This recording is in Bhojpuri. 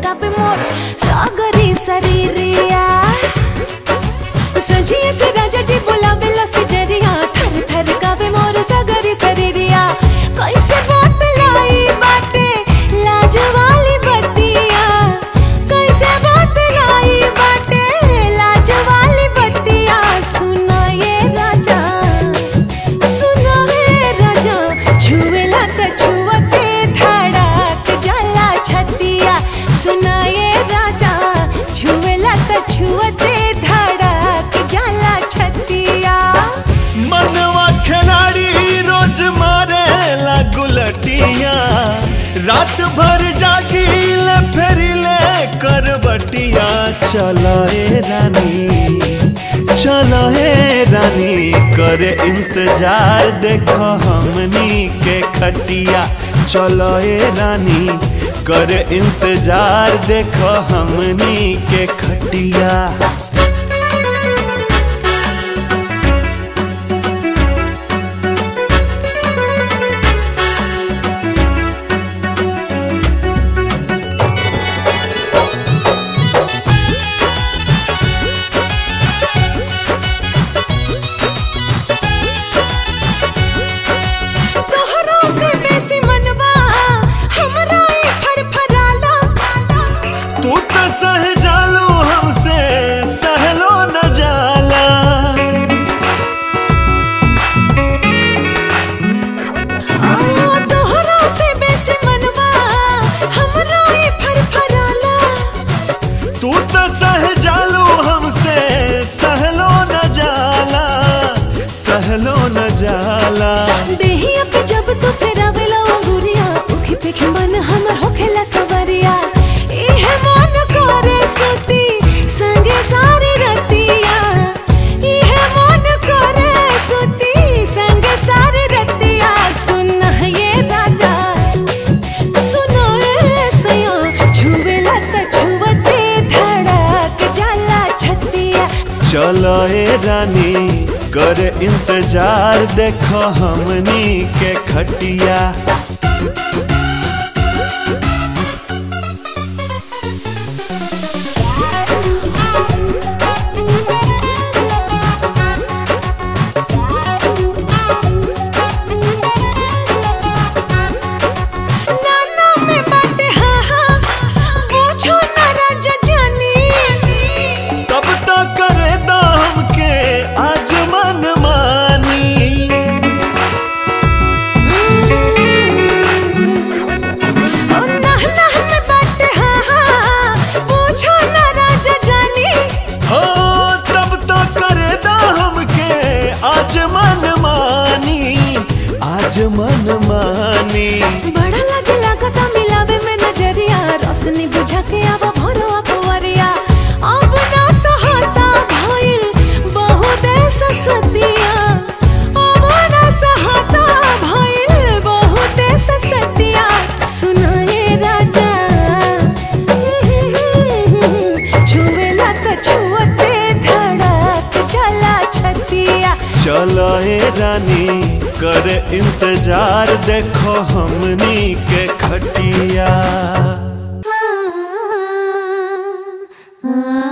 कापे मोर सागरी शरीरिया सजिए से राजा जी बोलावेला से जरिया थर थर कापे मोर सागरी शरीरिया कैसे बात लाई बाटे लाज वाली बतिया कैसे बात लाई बाटे लाज वाली बतिया सुना ये राजा सुना हे राजा छुएला त छुअते धड़क जाला छतिया सुना ये राजा छुएला त छुअते धड़क जाला छतिया मनवा खिलाड़ी रोज मारे गुलटिया रात भर जागिल फिर ले करबटिया चलो ए रानी चलो ए रानी करे इंतजार देखो हमनी के खटिया चलो ए रानी करे इंतजार देखो हमनी के खटिया तोहरा से बेसी मनवा हमरा ई फरफराला तू तो सह जालो हमसे सहलो न जाला आ, तोहरा से बेसी मनवा हमरा ई फरफराला तू तो सह जालो हमसे सहलो न जाला सहलो न जाला देहिया पे जब तू फेरावेला अंगुरिया उखी पे मन हमर होखेला सवरिया इहे मन करे सुती संगे सारी रतिया इहे मन करे सुती संगे सारी रतिया सुन ये राजा सुन ए सया छुवेला त छुवते धड़क जाला छतिया चलो ए रानी कर इंतजार देखो हमनी के खटिया नाना में बाटे हाँ हाँ पूछो ना राजा जानी तब तक करे दाम के आज मन मानी ओ नाना में बाटे हाँ हाँ पूछो ना राजा जानी हो तब तो करे दाम के आज मन मानी आज मन मानी बड़ा लाज लागता मिलावे में नजरिया रोशनी बुझा के आवा भरो अकवरिया अब ना सहता भइल बहुत ससतिया अब ना सहता भइल बहुत ससतिया सुनाए राजा छुवेला त छुअते धड़क जाला छतिया चलो ए रानी कर इंतजार देखो हमनी के खटिया आ